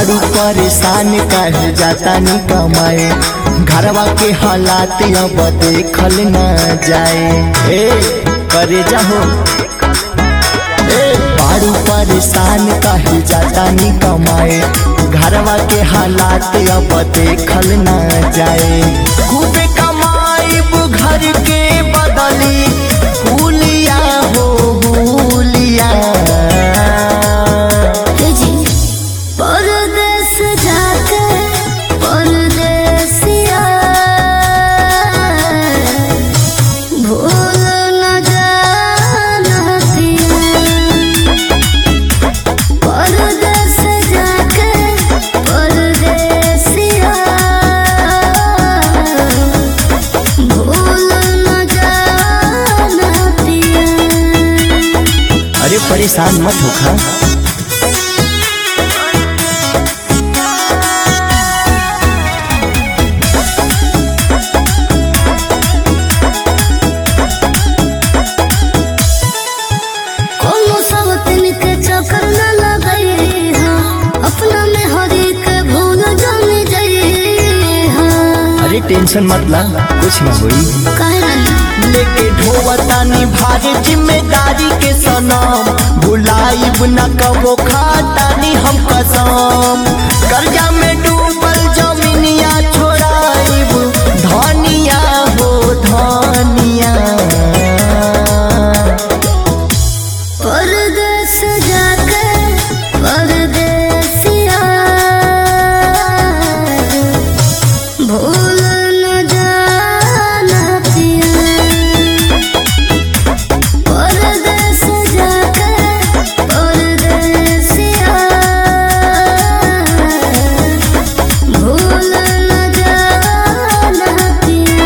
बारू परेशान काहे जाता नी कमाए घरवा के हालात अब देखल न जाए ए करे जाहो ए बारू परेशान काहे जाता नी कमाए घरवा के हालात अब देखल न जाए खूबे कमाईब घर के बदली भूलिया हो भूलिया जी परदेस जाके परदेसिया भूल न जाना पिया परदेस जाके परदेसिया भूल न जाना पिया अरे परेशान मत होखा कोनो सब तिनके चक्कर न लगई हाँ अपना में हरी के भूल जान जई हाँ अरे टेंशन मत ला कुछ ना होई काहे रानी लेके ढोवतानी भारी जिम्मेदारी के सनम भुलाइब न कबो खातानी हम कसम कर्जा में डूबल जमीनिया छोड़ाइब धनिया हो धनिया परदेस जाके परदेसिया भूल न जाना पिया परदेस जाके परदेसिया भूल न जाना पिया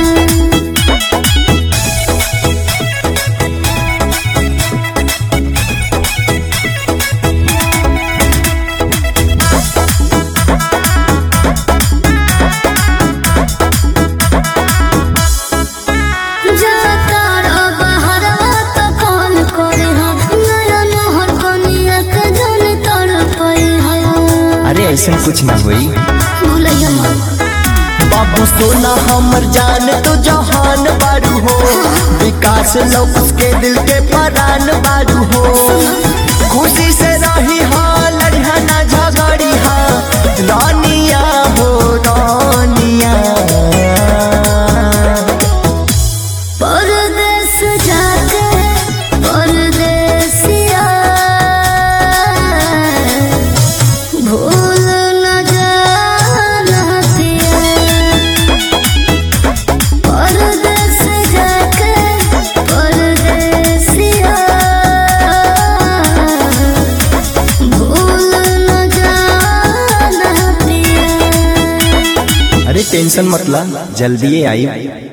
जाता रब हरवा तो कौन करे हम नया नहर कनिया के जन तड़पई हम अरे ऐसा कुछ ना होई भूलैया मत बाबू सोना हमर जान तो जहान बारू हो विकास लोग उसके दिल के परान बारू हो खुशी से रही हाँ लड़िया ना झगड़ी हाँ रानिया हो रानिया परदेस जाके परदेसिया भूल न जाना पिया परदेस जाके परदेसिया भूल न जाना पिया अरे टेंशन मत ला जल्दी आई